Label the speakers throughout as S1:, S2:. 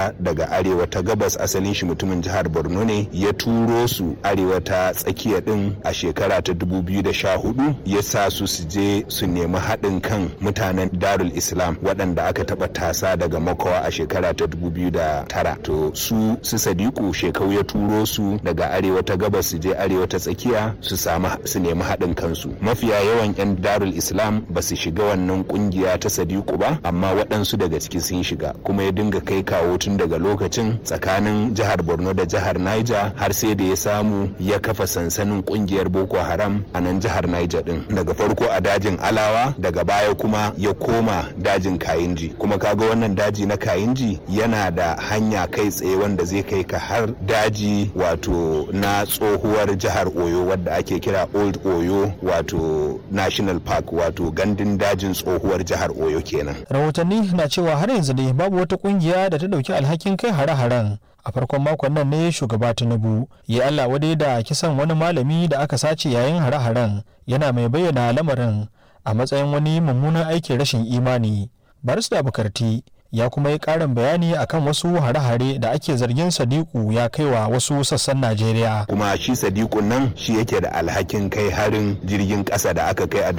S1: takara daga arewa ta gabas asalin shi mutumin jihar borno ne ya turo su arewa ta tsakiya din a shekara ta 2014 ya sa su su je su nemi haɗin kan mutanen darul islam waɗanda aka taɓa tasa daga makawa a shekara ta 2009 to su su sadiku shekau ya turo su daga arewa ta gabas su je arewa ta tsakiya su samu su nemi haɗin kansu mafiya yawan 'yan darul islam ba su shiga wannan kungiya ta sadiku ba amma waɗansu daga ciki sun shiga kuma ya dinga kai kawo tun daga lokacin tsakanin jihar borno da jihar niger har sai da ya samu ya kafa sansanin kungiyar boko haram a nan jihar niger din daga farko a dajin alawa daga baya kuma ya koma dajin kayinji kuma kaga wannan daji na kayinji yana da hanya kai tsaye wanda zai kai ka har daji wato na tsohuwar jihar oyo wadda ake kira old oyo wato national park wato gandun dajin tsohuwar jihar oyo kenan
S2: rahotanni na cewa har yanzu dai babu wata kungiya da ta dauki alhakin kai hare-haren a farkon makon nan ne shugaba tinubu ya allah wadai da kisan wani malami da aka sace yayin hare-haren yana mai bayyana lamarin a matsayin wani mummunan aikin rashin imani barista bukarti ya kuma yi karin bayani akan wasu hare-hare da ake zargin sadiku ya kaiwa wasu sassan najeriya
S1: kuma shi sadiku nan shi yake da alhakin kai harin jirgin kasa da aka kai a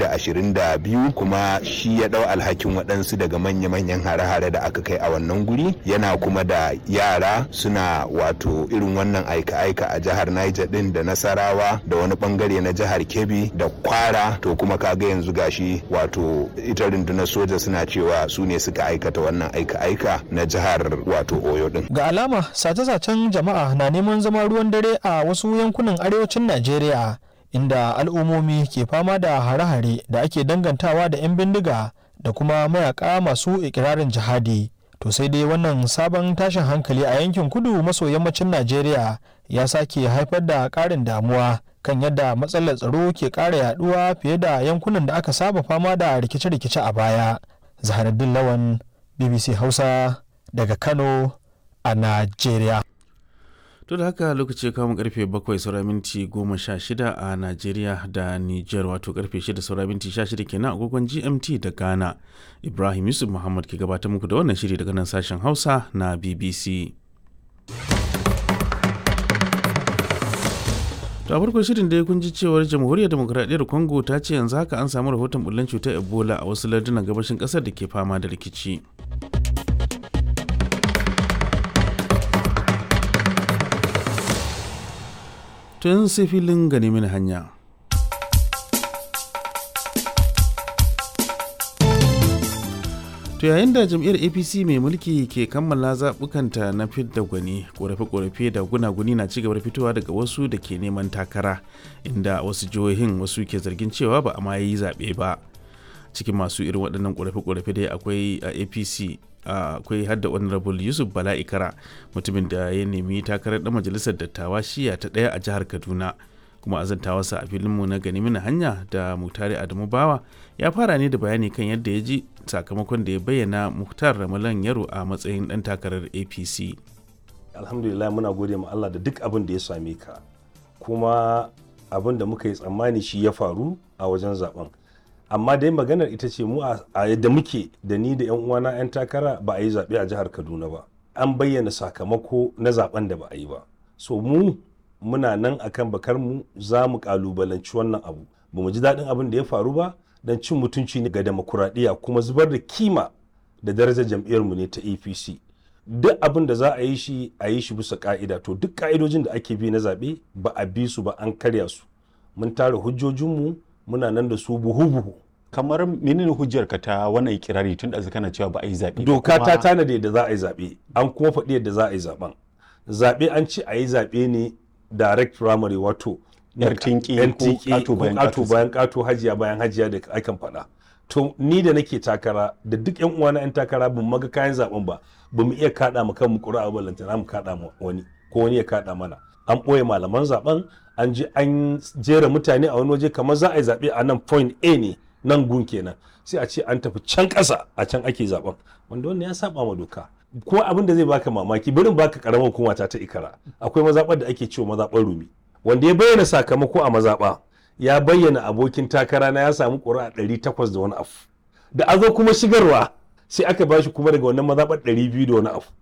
S1: 2022 kuma shi ya dau alhakin waɗansu daga manya-manyan hare-hare da aka kai a wannan guri yana kuma da yara suna wato irin wannan aika-aika a jihar niger din da nasarawa da wani bangare na jihar kebbi da kwara to kuma kaga yanzu gashi wato ita rundunar soja suna cewa su ne suka aikata wannan aika-aika na jihar wato oyo din
S2: ga alama sace-sacen jama'a na neman zama ruwan dare a wasu yankunan arewacin najeriya inda al'ummomi ke fama da hare-hare da ake dangantawa da 'yan bindiga da kuma mayaka masu ikirarin jihadi to sai dai wannan sabon tashin hankali a yankin kudu maso yammacin najeriya ya sake haifar da ƙarin damuwa kan yadda matsalar tsaro ke ƙara yaduwa fiye da yankunan da aka saba fama da rikice-rikice a baya zaharaddin lawan bbc hausa daga kano a najeriya
S3: to da haka lokaci kamun karfe 7 saura minti 16 a najeriya da niger wato karfe 6 saura minti 16 kenan agogon gmt da ghana ibrahim yusuf muhammad ke gabatar muku da wannan shiri daga nan sashen hausa na bbc to a farko shirin da ya kunji cewar jamhuriyar demokuraɗiyyar congo ta ce yanzu haka an samu rahoton bullen cutar ebola a wasu lardunan gabashin ƙasar da ke fama da rikici tun sai filin gane mini hanya to yayin da jam'iyyar apc mai mulki ke kammala zaɓukanta na fidda gwani ƙorafe-ƙorafe da gunaguni na cigaba da fitowa daga wasu da ke neman takara inda wasu jihohin wasu ke zargin cewa ba a ma yi zaɓe ba cikin masu irin waɗannan ƙorafe-ƙorafe dai akwai a apc akwai hadda honorable yusuf bala ikara mutumin da ya nemi takarar ɗan majalisar dattawa shiya ta ɗaya a jihar kaduna kuma azantawarsa a filinmu na gani mini hanya da mutare adamu bawa ya fara ne da bayani kan yadda ya ji sakamakon da ya bayyana muhtar ramalan yaro a matsayin dan takarar apc
S4: alhamdulillah muna gode ma allah da duk abin da ya same ka kuma abin da muka yi tsammani shi ya faru a wajen zaben amma dai maganar ita ce mu a yadda muke da ni da yan uwana yan takara ba a yi zaɓe a jihar kaduna ba an bayyana sakamako na zaben da ba a yi ba so mu muna nan akan bakar mu za mu kalubalanci wannan abu ba mu ji daɗin abin da ya faru ba don cin mutunci ne ga demokuraɗiyya kuma zubar da kima da darajar jam'iyyarmu ne ta apc duk abin da za a yi shi a yi shi bisa ka'ida to duk ka'idojin da ake bi na zaɓe ba a bi su ba an karya su mun tara hujjojinmu muna nan da su buhu-buhu
S5: kamar menene hujjar ka ta wannan ikirari tun da kana cewa ba a yi zaɓe
S4: doka ta tanade da za a yi zaɓe an kuma faɗi yadda za a yi zaɓen zaɓe an ce a yi zaɓe ne direct primary wato
S5: yar tinki
S4: ko kato bayan kato hajiya bayan hajiya da akan faɗa to ni da nake takara da duk yan uwana yan takara bin maga kayan zaben ba ba mu iya kada mu kanmu ƙura'a ba lantana mu kada mu wani ko wani ya kada mana an ɓoye malaman zaben an je an jera mutane a wani waje kamar za a yi zaɓe a nan point A ne nan gun kenan sai a ce an tafi can ƙasa a can ake zaben wanda wannan ya saba ma doka ko abin da zai baka mamaki barin baka karamar hukuma ta ta ikara akwai mazaɓar da ake cewa mazaɓar rumi wanda ya bayyana sakamako a mazaɓa ya bayyana abokin takara na ya samu ƙuri'a ɗari takwas da wani afu da a zo kuma shigarwa sai aka bashi kuma daga wannan mazaɓar ɗari biyu da wani afu